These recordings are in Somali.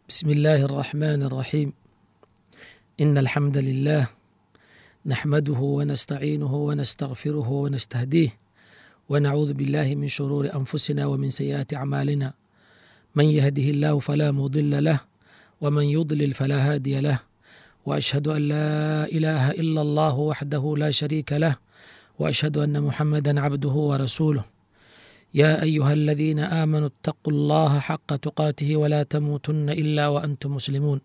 بسم الله الرحمن الرحيم إن الحمد لله نحمده ونستعينه ونستغفره ونستهديه ونعوذ بالله من شرور أنفسنا ومن سيئات أعمالنا من يهده الله فلا مضل له ومن يضلل فلا هادي له وأشهد أن لا إله إلا الله وحده لا شريك له وأشهد أن محمدا عبده ورسوله يا أيها الذين آمنوا اتقوا الله حق تقاته ولا تموتن إلا وأنتم مسلمون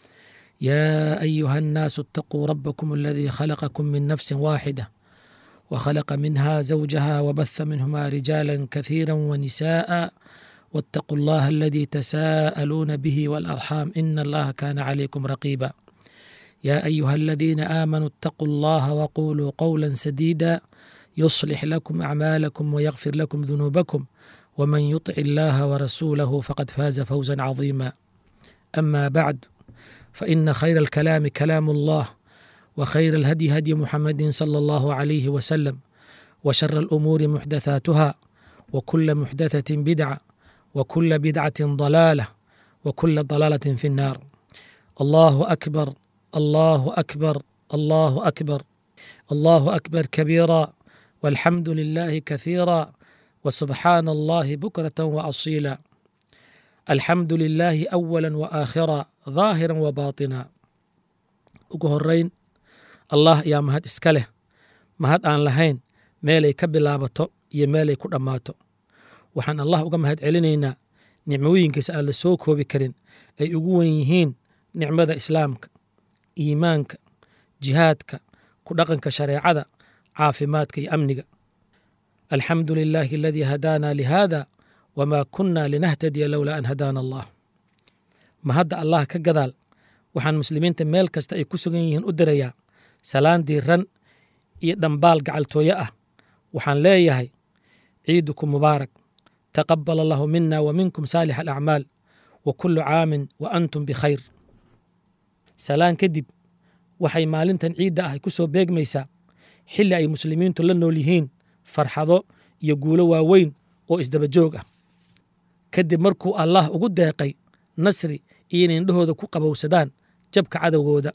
يا أيها الناس اتقوا ربكم الذي خلقكم من نفس واحدة وخلق منها زوجها وبث منهما رجالا كثيرا ونساء واتقوا الله الذي تساءلون به والأرحام إن الله كان عليكم رقيبا يا أيها الذين آمنوا اتقوا الله وقولوا قولا سديدا يصلح لكم أعمالكم ويغفر لكم ذنوبكم ومن يطع الله ورسوله فقد فاز فوزا عظيما أما بعد فإن خير الكلام كلام الله وخير الهدي هدي محمد صلى الله عليه وسلم وشر الأمور محدثاتها وكل محدثة بدعة وكل بدعة ضلالة وكل ضلالة في النار الله أكبر الله أكبر الله أكبر الله أكبر كبيرا والحمد لله كثيرا وسبحان الله بكرة وأصيلا الحمد لله أولا وآخرا ظاهرا وباطنا ugu horeyn allah ayaa mahad iska leh mahad aan lahayn meelay ka bilaabato iyo meelay ku dhammaato waxaan allah uga mahad celinaynaa nicmooyinkiisa aan la soo koobi karin ay ugu wen yihiin nicmada islaamka iimaanka jihaadka ku dhaqanka shareecada caafimaadka iyo amniga alxamdu lilaahi aladii hadaana lihada wamaa kunna linahtadiya lowlaa an hadaana allah mahadda allah ka gadaal waxaan muslimiinta meel kasta ay ku sugan yihiin u dirayaa salaan diiran iyo dhambaal gacaltooye ah waxaan leeyahay ciidukum mubaarak taqabal allahu mina wa minkum saalix alacmaal wa kullu caamin wa antum bikhayr salaan kadib waxay maalintan ciidda ah ku soo beegmaysaa xilli ay muslimiintu la nool yihiin farxado iyo guulo waaweyn oo isdaba joog ah kadib markuu allah ugu deeqay nasri iyo inay indhahooda ku qabowsadaan jabka cadowgooda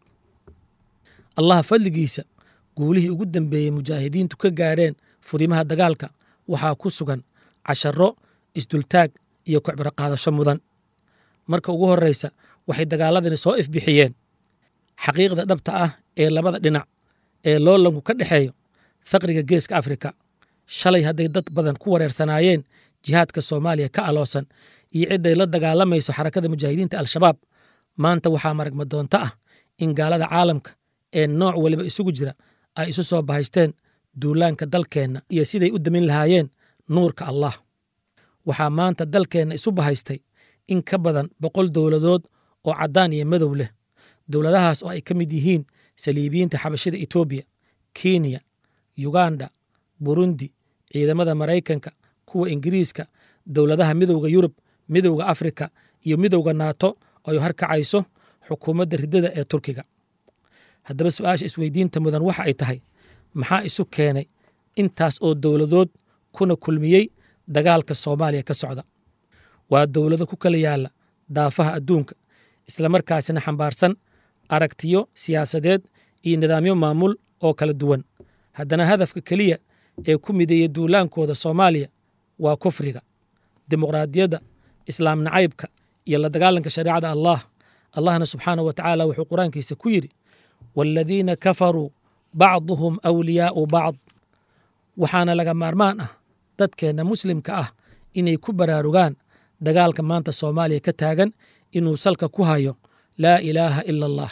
allah fadligiisa guulihii ugu dambeeyey mujaahidiintu ka gaareen furimaha dagaalka waxaa ku sugan casharro isdultaag iyo kocbiro qaadasho mudan marka ugu horraysa waxay dagaaladani soo ifbixiyeen xaqiiqda dhabta ah ee labada dhinac ee loolanku ka dhexeeyo faqriga geeska afrika shalay hadday dad badan ku wareersanaayeen jihaadka soomaaliya ka aloosan iyo cidday la dagaalamayso xarakada mujaahidiinta al-shabaab maanta waxaa maragma doonto ah in gaalada caalamka ee nooc waliba isugu jira ay isu soo bahaysteen duulaanka dalkeenna iyo siday u damin lahaayeen nuurka allah waxaa maanta dalkeenna isu bahaystay in ka badan boqol dowladood oo caddaan iyo madow leh dowladahaas oo ay ka mid yihiin saliibiyiinta xabashida etoobiya kenya yuganda burundi ciidamada maraykanka kuwa ingiriiska dowladaha midowda yurub midowda afrika iyo midowda naato ay harkacayso xukuumadda riddada ee turkiga haddaba su-aasha isweydiinta mudan waxa ay tahay maxaa isu keenay intaas oo dowladood kuna kulmiyey dagaalka soomaaliya ka socda waa dowlado ku kala yaalla daafaha adduunka islamarkaasina xambaarsan aragtiyo siyaasadeed iyo nidaamyo maamul oo kala duwan haddana hadafka keliya ee ku mideeya duulaankooda soomaaliya waa kufriga dimuqraadiyadda islaam nacaybka iyo la dagaalanka shareecada allah allahna subxaanah wa tacaala wuxuu qur-aankiisa ku yidhi waaladiina kafaruu bacduhum awliyaa'u bacd waxaana laga maarmaan ah dadkeenna muslimka ah inay ku baraarugaan dagaalka maanta soomaaliya ka taagan inuu salka ku hayo laa ilaaha ila allah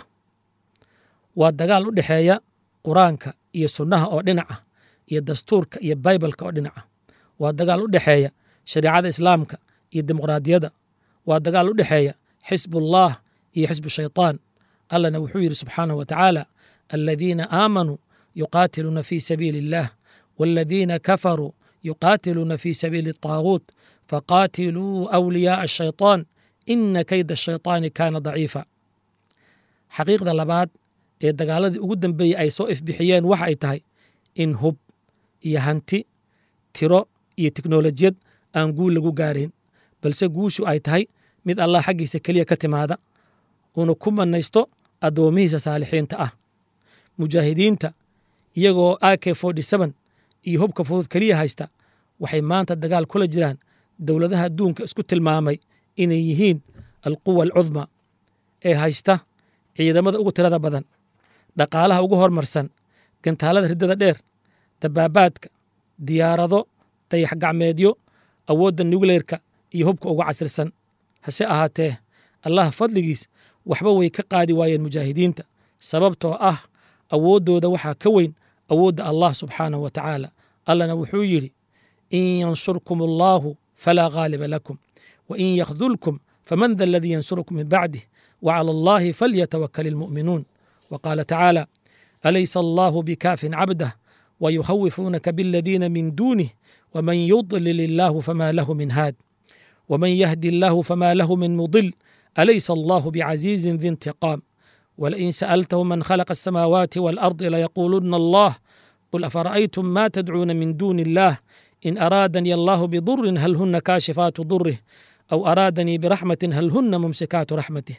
waa dagaal u dhexeeya qur-aanka iyo sunnaha oo dhinac ah iyo dastuurka iyo baybalka oo dhinac ah waa dagaal u dhexeeya shareecada islaamka iyo dimuqraadiyadda waa dagaal u dhexeeya xisbullah iyo xisbu shaytaan allahna wuxuu yidhi subxaanahu wa tacaala aladiina aamanuu yuqaatiluuna fii sabiili illah waaladiina kafaruu yuqaatiluuna fii sabiili الطaaguut faqaatiluu awliyaaءa الshayطaan ina kayda الshayطaani kaana daciifa xaqiiqda labaad ee dagaaladii ugu dambeeyey ay soo ifbixiyeen waxa ay tahay in hub iyo hanti tiro iyo teknolojiyad aan guul lagu gaarayn balse guushu ay tahay mid allah xaggiisa keliya ka timaada uuna ku mannaysto addoomihiisa saalixiinta ah mujaahidiinta iyagoo a k iyo hubka fudud keliya haysta waxay maanta dagaal kula jiraan dowladaha adduunka isku tilmaamay inay yihiin alquwa alcudma ee haysta ciidamada ugu tirada badan dhaqaalaha ugu hormarsan gantaalada riddada dheer dabaabaadka diyaarado dayax gacmeedyo awoodda nukleerka iyo hubka uga casirsan hase ahaatee allah fadligiis waxba way ka qaadi waayeen mujaahidiinta sababtoo ah awooddooda waxaa ka weyn awoodda allah subxaanahu wa tacaala allana wuxuu yidhi in yansurkum allaahu falaa ghaaliba lakum wa in yakhdulkum faman da aladii yansurukum min bacdih wacala allahi falyatawakal ilmu'minuun wa qaala tacaala alaysa allahu bikaafin cabdah ويخوفونك بالذين من دونه ومن يضلل الله فما له من هاد ومن يهدي الله فما له من مضل أليس الله بعزيز ذي انتقام ولئن سألتهم من خلق السماوات والأرض ليقولن الله قل أفرأيتم ما تدعون من دون الله إن أرادني الله بضر هل هن كاشفات ضره أو أرادني برحمة هل هن ممسكات رحمته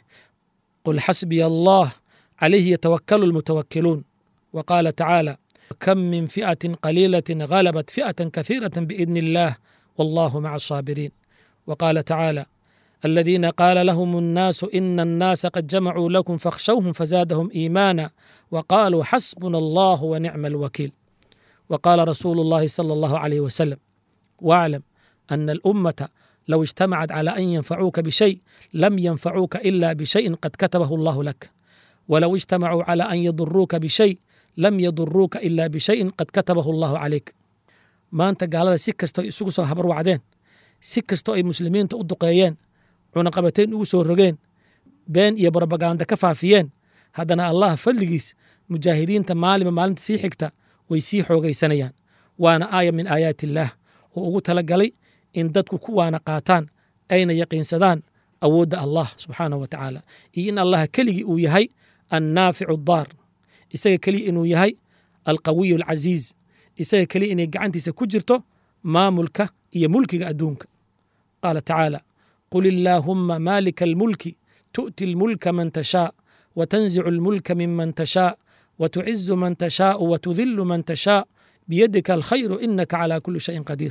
قل حسبي الله عليه يتوكل المتوكلون وقال تعالى كم من فئة قليلة غلبت فئة كثيرة بإذن الله والله مع الصابرين وقال تعالى الذين قال لهم الناس إن الناس قد جمعوا لكم فاخشوهم فزادهم إيمانا وقالوا حسبنا الله ونعم الوكيل وقال رسول الله صلى الله عليه وسلم واعلم أن الأمة لو اجتمعت على أن ينفعوك بشيء لم ينفعوك إلا بشيء قد كتبه الله لك ولو اجتمعوا على أن يضروك بشيء lam yaduruuka ilaa bishayin qad katabahu allahu calayk maanta gaalada si kastoo isugu soo habar wacdeen si kastoo ay muslimiinta u duqeeyeen cunaqabateyn ugu soo rogeen been iyo brobaganda ka faafiyeen haddana allah fadligiis mujaahidiinta maalinba maalinta sii xigta way sii xoogaysanayaan waana aaya min aayaati illaah oo ugu tala galay in dadku ku waana qaataan ayna yaqiinsadaan awoodda allah subxaanahu wa tacaala iyo in allah keligii uu yahay annaaficu daar isaga keliya inuu yahay alqawiyu alcasiiz isaga keliya inay gacantiisa ku jirto maamulka iyo mulkiga adduunka qaala tacaala qul illaahumma maalika almulki tu'ti almulka man tashaa watanzicu almulka miman tashaa watucizu man tashaau watudillu man tashaa biyadika alkhayru inaka calaa kulli shayin qadiir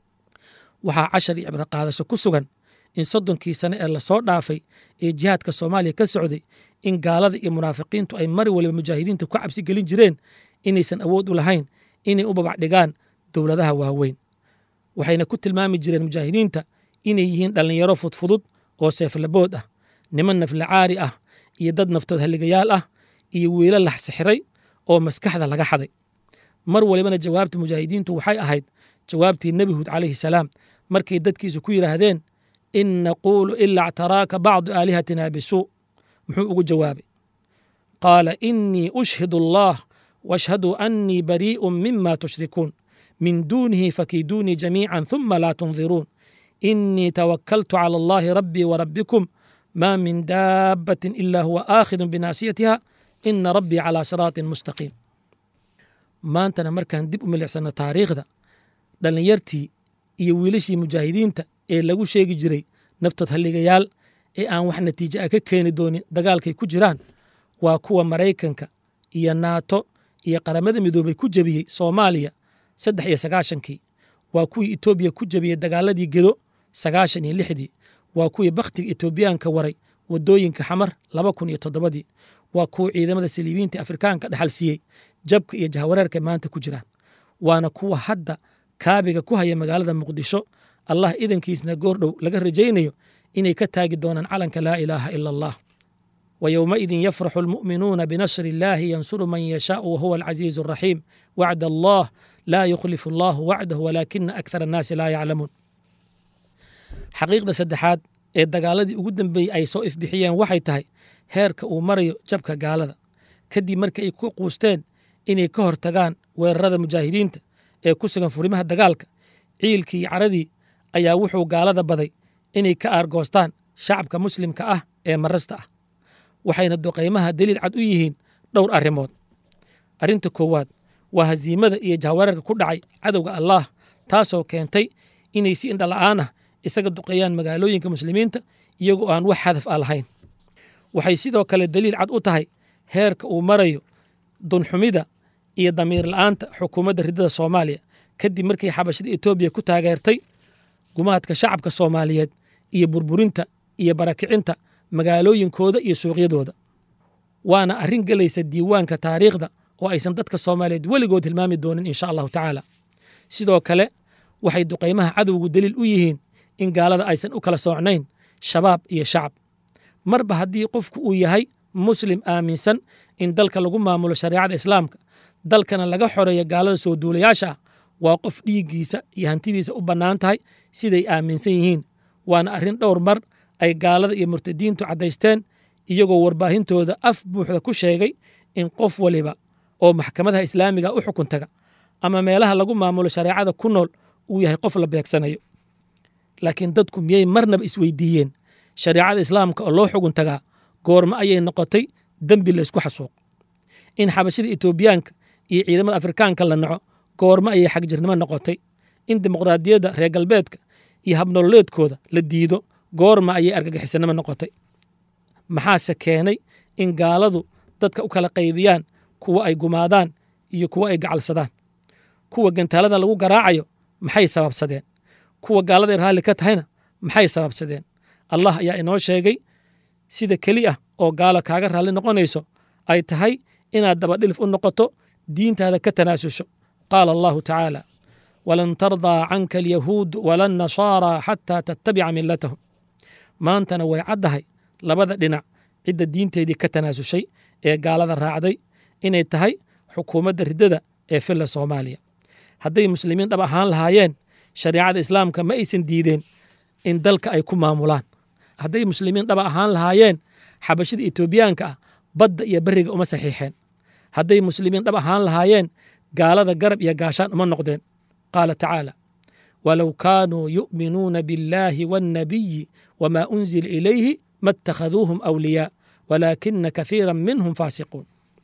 waxaa cashar iyo cibro qaadasho ku sugan in soddonkii sane ee lasoo dhaafay ee jihaadka soomaaliya ka socday in gaalada iyo munaafiqiintu ay mar waliba mujaahidiinta ku cabsi gelin jireen inaysan awood u lahayn inay u babacdhigaan dowladaha waaweyn waxayna ku tilmaami jireen mujaahidiinta inay yihiin dhallinyaro fudfudud oo seeflabood ah niman naflacaari ah iyo dad naftood halligayaal ah iyo wiilo lax sixiray oo maskaxda laga xaday mar walibana jawaabta mujaahidiintu waxay ahayd jawaabtii nebi huud calayhi salaam markay dadkiisu ku yidhaahdeen in naquulu ilaa ctaraaka bacdu aalihatina bisuu muxuu ugu jawaabay qaala inii ushhidu allah washhaduu annii barii'un mima tushrikuun min duunihi fakiiduunii jamiican huma laa tundiruun inii tawakkaltu cala allahi rabbii warabbikum ma min daabbatin ila huwa aakhidun binaasiyatiha ina rabbii calaa siraatin mustaqiim maantana markaan dib u milicsano taariikhda dhallinyartii iyo wiilashii mujaahidiinta ee lagu sheegi jiray naftood halligayaal ee aan wax natiijo ah ka keeni doonin dagaalkay ku jiraan waa kuwa maraykanka iyo naato iyo qaramada midoobay ku jebiyey soomaaliya saddex iyo sagaashankii waa kuwii etoobiya ku jebiyey dagaaladii gedo sagaashan iyo lixdii waa kuwii bakhtiga etoobiyaanka waray waddooyinka xamar laba kun iyo toddobadii waa kuwa ciidamada saliibiinta afrikaanka dhexal siiyey jabka iyo jahwareerka maanta ku jiraan waana kuwa hadda kaabiga ku haya magaalada muqdisho allah idankiisna goordhow laga rajaynayo inay ka taagi doonaan calanka laa ilaaha ila allah wa yowmaidin yafraxu almu'minuuna binasri illaahi yansuru man yashaau wahuwa alcasiizu alraxiim wacda allah laa yukhlifu allahu wacdahu walaakina akthar annaasi laa yaclamuun xaqiiqda saddexaad ee dagaaladii ugu dambeeyey ay soo ifbixiyeen waxay tahay heerka uu marayo jabka gaalada kadib markii ay ku quusteen inay ka hortagaan weerarada mujaahidiinta ee ku sugan furimaha dagaalka ciilkii iyo caradii ayaa wuxuu gaalada baday inay ka aargoostaan shacabka muslimka ah ee marasta ah waxayna duqaymaha daliil cad u yihiin dhowr arrimood arrinta koowaad waa hasiimada iyo jahwareerka ku dhacay cadowga allaah taasoo keentay inay si indhala'aan ah isaga duqeeyaan magaalooyinka muslimiinta iyagoo aan wax hadaf a lahayn waxay sidoo kale daliil cad u tahay heerka uu marayo dunxumida iyo damiir la'aanta xukuumadda riddada soomaaliya kadib markii xabashada etoobiya ku taageertay gumaadka shacabka soomaaliyeed iyo burburinta iyo barakicinta magaalooyinkooda iyo suuqyadooda waana arrin gelaysa diiwaanka taariikhda oo aysan dadka soomaaliyeed weligood hilmaami doonin insha allahu tacaala sidoo kale waxay duqaymaha cadowgu daliil u yihiin in gaalada aysan u kala soocnayn shabaab iyo shacab marba haddii qofku uu yahay muslim aaminsan in dalka lagu maamulo shareecada islaamka dalkana laga xoreeyo gaalada soo duulayaasha ah waa qof dhiiggiisa iyo hantidiisa u bannaan tahay siday aaminsan yihiin waana arrin dhowr mar ay gaalada iyo murtadiintu caddaysteen iyagoo warbaahintooda af buuxda ku sheegay in qof waliba oo maxkamadaha islaamiga u xukun taga ama meelaha lagu maamulo shareecada ku nool uu yahay qof la beegsanayo laakiin dadku miyay marnaba isweydiiyeen shareecada islaamka oo loo xugun tagaa goormo ayay noqotay dembi laysku xasuuq in xabashada etoobiyaanka iyo ciidamada afrikaanka la naco goormo ayay xagjirnimo noqotay in dimuqraadiyadda reer galbeedka iyo habnololeedkooda la diido goorma ayay argagixisanimo noqotay maxaase keenay in gaaladu dadka u kala qaybiyaan kuwa ay gumaadaan iyo kuwa ay gacalsadaan kuwa gantaalada lagu garaacayo maxay sababsadeen kuwa gaaladay raalli ka tahayna maxay sababsadeen allah ayaa inoo sheegay sida keli ah oo gaalo kaaga raalli noqonayso ay tahay inaad dabadhilif u noqoto diintaada ka tanaasusho qaala allahu tacaala walan tardaa canka alyahuudu wala annasaaraa xataa tattabica millatahum maantana way caddahay labada dhinac cidda diinteedii ka tanaasushay ee gaalada raacday inay tahay xukuumadda riddada ee filla soomaaliya hadday muslimiin dhab ahaan lahaayeen shareecada islaamka ma aysan diideen in dalka ay ku maamulaan hadday muslimiin dhaba ahaan lahaayeen xabashida etoobiyaanka ah badda iyo beriga uma saxiixeen hadday muslimiin dhab ahaan lahaayeen gaalada garab iyo gaashaan uma noqdeen qaala tacaala walow kaanuu yu'minuuna biاllaahi waannabiyi wamaa unzila ilayhi ma attakhaduuhum awliyaa walaakina kahiira minhum faasiquun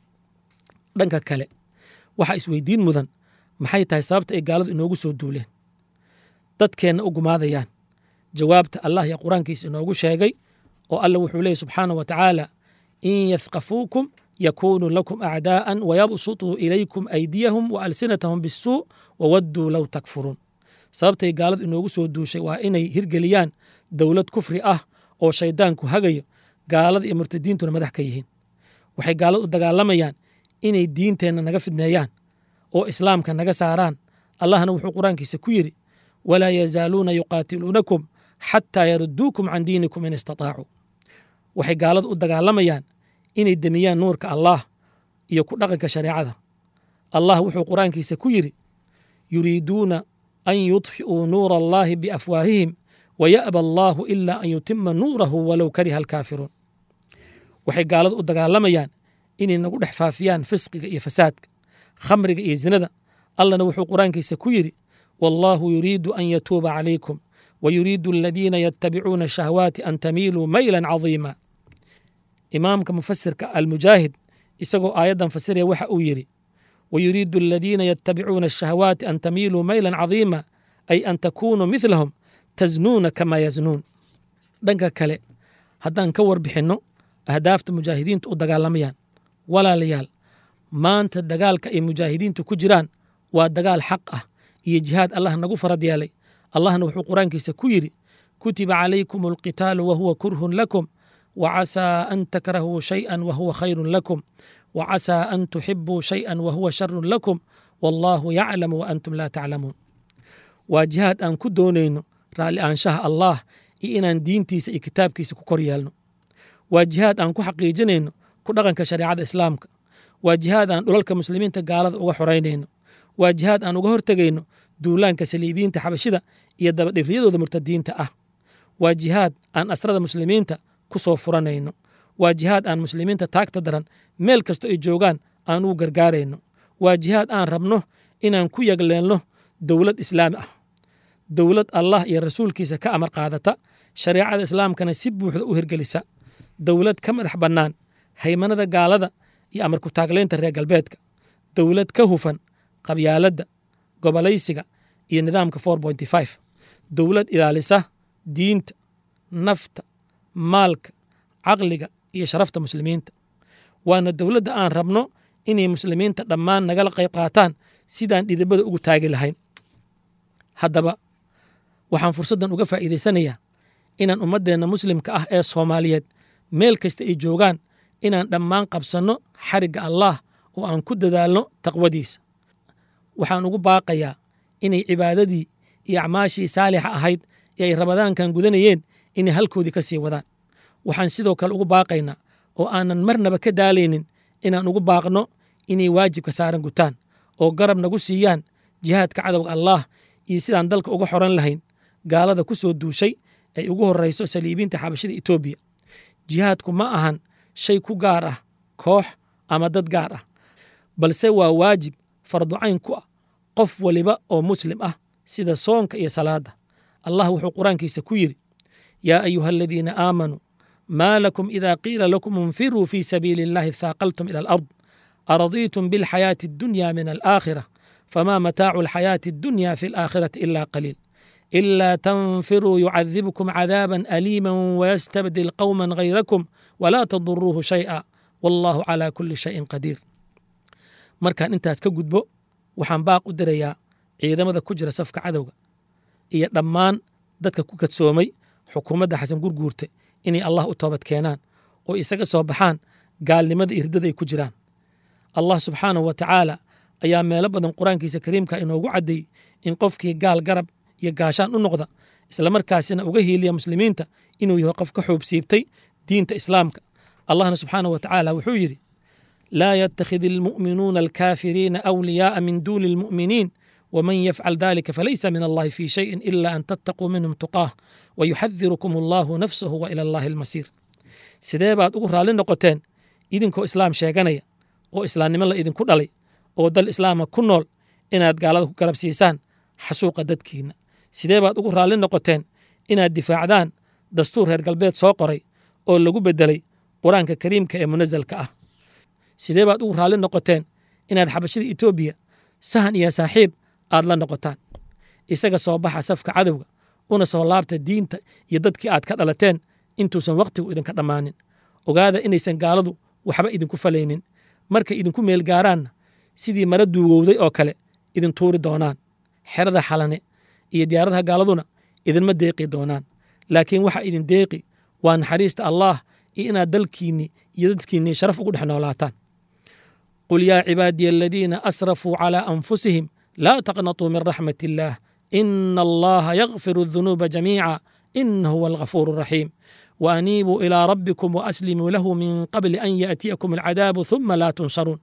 dhanka kale waxaa isweydiin mudan maxay tahay sababta ay gaaladu inoogu soo duuleen dadkeenna u gumaadayaan jawaabta allah iyo qur-aankiisa inoogu sheegay oo alla wuxuu leeyay subxaanah wa tacaala in yafqafuukum yakunuu lakum acdaa'an wayabsutuu ilaykum aydiyahum wa alsinatahum bisuu wawadduu low takfuruun sababtay gaaladu inoogu soo duushay waa inay hirgeliyaan dowlad kufri ah oo shayddaanku hagayo gaalada iyo murtadiintuna madax ka yihiin waxay gaaladu u dagaalamayaan inay diinteenna naga fidneeyaan oo islaamka naga saaraan allahna wuxuu qur-aankiisa ku yidhi walaa yazaaluuna yuqaatiluunakum xataa yaruduukum can diinikum in istataacuu waxay gaaladu u dagaalamayaan inay demiyaan nuurka allaah iyo ku dhaqanka shareecada allah wuxuu qur-aankiisa ku yidhi yuriiduuna an yudfi'uu nuura allaahi biafwaahihim waya'ba allaahu ilaa an yutima nuurahu walow kariha alkaafiruun waxay gaaladu u dagaalamayaan inay nagu dhex faafiyaan fisqiga iyo fasaadka khamriga iyo zinada allahna wuxuu qur-aankiisa ku yidhi wallaahu yuriidu an yatuuba calaykum wayuriidu aladiina yatabicuuna shahwaati an tamiiluu maylan cadiima imaamka mufasirka almujaahid isagoo aayaddan fasiraya waxa uu yidhi wayuriidu aladiina yatabicuuna ashahwaati an tamiiluu maylan cadiima ay an takunuu midlahum tasnuuna kamaa yaznuun dhanka kale haddaan ka warbixinno ahdaafta mujaahidiintu u dagaalamayaan walaalayaal maanta dagaalka ay mujaahidiintu ku jiraan waa dagaal xaq ah iyo jihaad allah nagu farad yeelay allahna wuxuu qur-aankiisa ku yidhi kutiba calaykum alqitaalu wahuwa kurhun lakum wacasaa an takrahuu shayئa wahuwa khayrun lakum wacasaa an tuxibuu shayئa wahuwa sharun lakum wallaahu yaclamu waantum laa taclamuun waa jihaad aan ku doonayno raalli aanshaha allaah iyo inaan diintiisa iyo kitaabkiisa ku kor yeelno waa jihaad aan ku xaqiijinayno ku dhaqanka shareecada islaamka waa jihaad aan dhulalka muslimiinta gaalada uga xoraynayno waa jihaad aan uga hortegayno duulaanka saliibiyiinta xabashida iyo dabadhifriyadooda murtadiinta ah waa jihaad aan asrada muslimiinta ku soo furanayno waa jihaad aan muslimiinta taagta daran meel kastoo ay joogaan aan ugu gargaarayno waa jihaad aan rabno inaan ku yagleelno dowlad islaami ah dowlad allah iyo rasuulkiisa ka amar qaadata shareecada islaamkana si buuxda u hirgelisa dowlad ka madax bannaan haymanada gaalada iyo amar ku taaglaynta reer galbeedka dowlad ka hufan qabyaaladda gobolaysiga iyo nidaamka dowlad ilaalisa diinta nafta maalka caqliga iyo sharafta muslimiinta waana dowladda aan rabno inay muslimiinta dhammaan nagala qayb qaataan sidaan dhidibada ugu taagi lahayn haddaba waxaan fursaddan uga faa'iidaysanayaa inaan ummaddeenna muslimka ah ee soomaaliyeed meel kasta ay joogaan inaan dhammaan qabsanno xarigga allaah oo aan ku dadaalno taqwadiisa waxaan ugu baaqayaa inay cibaadadii iyo acmaashii saalixa ahayd ee ay rabadaankan gudanayeen inay halkoodii ka sii wadaan waxaan sidoo kale ugu baaqaynaa oo aanan marnaba ka daalaynin inaan ugu baaqno inay waajibka saaran gutaan oo garab nagu siiyaan jihaadka cadowga allaah iyo sidaan dalka uga xoran lahayn gaalada ku soo duushay ay ugu horrayso saliibiinta xabashida etoobiya jihaadku ma ahan shay ku gaar ah koox ama dad gaar ah balse waa waajib farducayn ku ah qof waliba oo muslim ah sida soonka iyo salaadda allah wuxuu qur-aankiisa ku yidhi yaa ayuha aladiina aamanuu maa lakum ida qiila lakum infiruu fii sabiili illahi thaaqaltum ila alard aradiitum bilxayaati addunya min alaakhira fama mataacu alxayaati addunya fi alaakhirati ila qaliil إلا تنفروا يعذبكم عذابا أليما ويستبدل قوما غيركم ولا تضروه شيئا والله على كل شيء قدير markaan intaas ka gudbo waxaan baaq u dirayaa ciidamada ku jira safka cadowga iyo dhammaan dadka ku kadsoomay xukuumadda xasan gurguurte inay allah u toobad keenaan oo isaga soo baxaan gaalnimada irdada ay ku jiraan allah subxaanahu wa tacaala ayaa meelo badan qur-aankiisa kariimka inoogu caddeeyey in qofkii gaal garab iyo gaashaan u noqda islamarkaasina uga hiiliya muslimiinta inuu yahay qof ka xoobsiibtay diinta islaamka allahna subxaanahu wa tacaala wuxuu yidhi laa yattakhid almu'minuuna alkaafiriina awliyaaa min duuni almu'miniin waman yafcal dalika falaysa min allahi fii shayin ila an tattaquu minhum tuqaah wayuxadirukum allahu nafsahu wa ila allahi almasiir sidee baad ugu raalli noqoteen idinkoo islaam sheeganaya oo islaamnimo la idinku dhalay oo dal islaama ku nool inaad gaalada ku garab siisaan xasuuqa dadkiinna sidee baad ugu raalli noqoteen inaad difaacdaan dastuur reer galbeed soo qoray oo lagu beddelay qur-aanka kariimka ee munasalka ah sidee baad ugu raalli noqoteen inaad xabashada etoobiya sahan iyo saaxiib aad la noqotaan isaga soo baxa safka cadowga una soo laabta diinta iyo dadkii aad ka dhalateen intuusan wakhtigu idinka dhammaanin ogaada inaysan gaaladu waxba idinku falaynin markay idinku meel gaaraanna sidii mara duugowday oo kale idin tuuri doonaan xerada xalane iyo diyaaradaha gaaladuna idinma deeqi doonaan laakiin waxa idin deeqi waa naxariista allaah iyo inaad dalkiinni iyo dadkiinni sharaf ugu dhex noolaataan qul yaa cibaadiya aladiina asrafuu calaa anfusihim laa taqnatuu min raxmat illaah ina allaha yakfiru adunuuba jamiica ina huwa alghafuuru araxiim waaniibuu ilaa rabbikum waaslimuu lahu min qabli an yaأtiyakum alcadaabu ثuma laa tunsaruun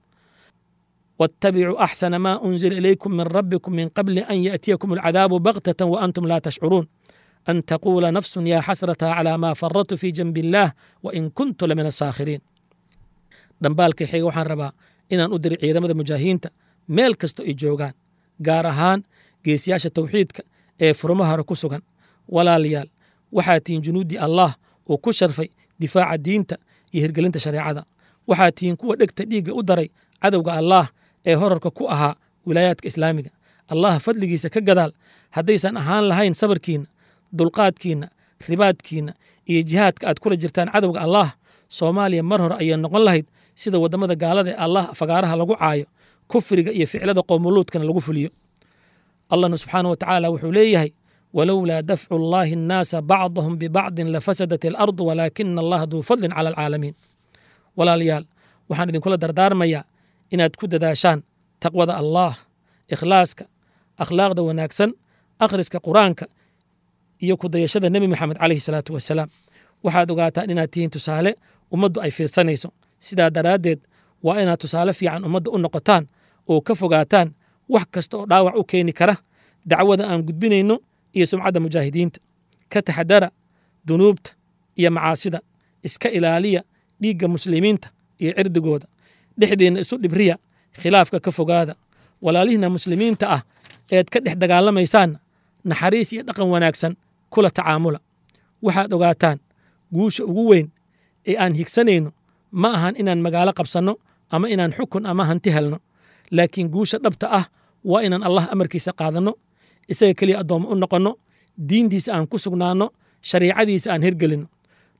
واتبعوا أحسن ما أنزل إليكم من ربكم من قبل أن يأتيكم العذاب بغتة وأنتم لا تشعرون أن تقول نفس يا حسرة على ما فرطت في جنب الله وإن كنت لمن الساخرين dhambaalkay xiga waxaan rabaa inaan u diri ciidamada mujaahidiinta meel kasta ay joogaan gaar ahaan geesiyaasha tawxiidka ee furmo hore ku sugan walaalayaal waxaa tihiin junuuddii allaah uu ku sharfay difaaca diinta iyo hirgelinta shareecada waxaa tihiin kuwa dhegta dhiigga u daray cadowga allaah ee horarka ku ahaa wilaayaadka islaamiga allah fadligiisa ka gadaal haddaysan ahaan lahayn sabarkiinna dulqaadkiinna ribaadkiinna iyo jihaadka aad kula jirtaan cadowga allaah soomaaliya mar hore ayay noqon lahayd sida waddamada gaalada ee allah fagaaraha lagu caayo kufriga iyo ficlada qoomuluudkana lagu fuliyo allahna subxaana wa tacaala wuxuu leeyahay walowlaa dafcu llaahi annaasa bacdahum bibacdin lafasadat alardu walaakina allaha duu fadlin cala alcaalamiin walaalayaal waxaan idinkula dardaarmayaa inaad ku dadaashaan taqwada allaah ikhlaaska akhlaaqda wanaagsan akhriska qur-aanka iyo ku dayashada nebi moxamed calayhi salaatu wasalaam waxaad ogaataan inaad tihiin tusaale ummaddu ay fiirsanayso sidaa daraaddeed waa inaad tusaale fiican ummadda u noqotaan oo ka fogaataan wax kasta oo dhaawac u keeni kara dacwada aan gudbinayno iyo sumcadda mujaahidiinta ka taxadara dunuubta iyo macaasida iska ilaaliya dhiigga muslimiinta iyo cirdigooda dhexdeenna isu dhibriya khilaafka ka fogaada walaalihiinna muslimiinta ah eed ka dhex dagaalamaysaanna naxariis iyo dhaqan wanaagsan kula tacaamula waxaad ogaataan guusha ugu weyn ee aan higsanayno ma ahan inaan magaalo qabsanno ama inaan xukun ama hanti helno laakiin guusha dhabta ah waa inaan allah amarkiisa qaadanno isaga keliya addoommo u noqonno diintiisa aan ku sugnaanno shariicadiisa aan hirgelinno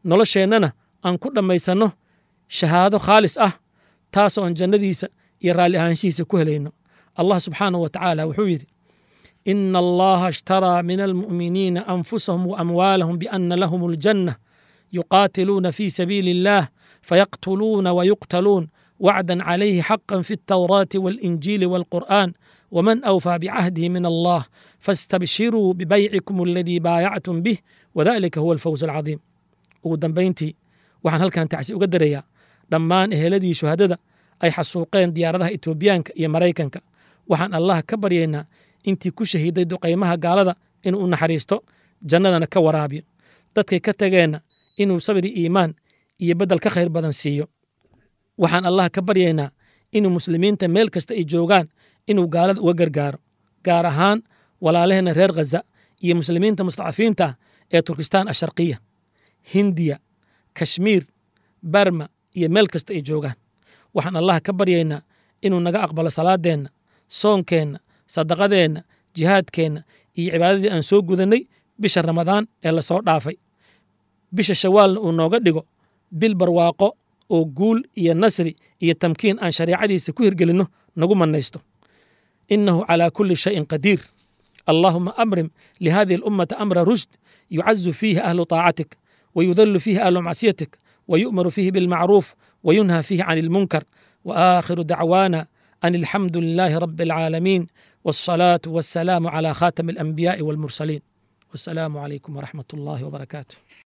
nolosheennana aan ku dhammaysanno shahaado khaalis ah taasoo aan jannadiisa iyo raalli ahaanshihiisa ku helayno allah subxaanahu wa tacaala wuxuu yidhi ina allaha ishtaraa min almu'miniina anfusahum wa amwaalahum biana lahum aljanna yuqaatiluuna fi sabiili illah fayaqtuluuna wayuqtaluun wacdan calayhi xaqan fi altawraati waalinjiili waalqur'aan waman awfaa bicahdihi min allah faastabshiruu bibaycikum aladii baayactum bih wadalika huwa alfawz alcadiim ugu dambayntii waxaan halkan tacsi uga darayaa dhammaan eheladii shuhadada ay xasuuqeen diyaaradaha etoobiyaanka iyo maraykanka waxaan allah ka baryaynaa intii ku shahiiday duqaymaha gaalada inuu u naxariisto jannadana ka waraabiyo dadkay ka tageenna inuu sabri iimaan iyo beddel ka khayr badan siiyo waxaan allah ka baryaynaa inuu muslimiinta meel kasta ay joogaan inuu gaalada uga gargaaro gaar ahaan walaalaheenna reer khaza iyo muslimiinta mustacfiinta ah ee turkistaan asharqiya hindiya kashmiir barma iyo meel kasta ay joogaan waxaan allah ka baryaynaa inuu naga aqbalo salaadeenna soonkeenna sadaqadeenna jihaadkeenna iyo cibaadadii aan soo gudannay bisha ramadaan ee lasoo dhaafay bisha shawaalna uu nooga dhigo bil barwaaqo oo guul iyo nasri iyo tamkiin aan shareecadiisa ku hirgelinno nagu mannaysto innahu calaa kulli shayin qadiir allaahuma amrim lihadihi alummata amra rushd yucazu fiihi ahlu طaacatik ويذل فيه أهل معصيتك ويؤمر فيه بالمعروف وينهى فيه عن المنكر وآخر دعوانا أن الحمد لله رب العالمين والصلاة والسلام على خاتم الأنبياء والمرسلين والسلام عليكم ورحمة الله وبركاته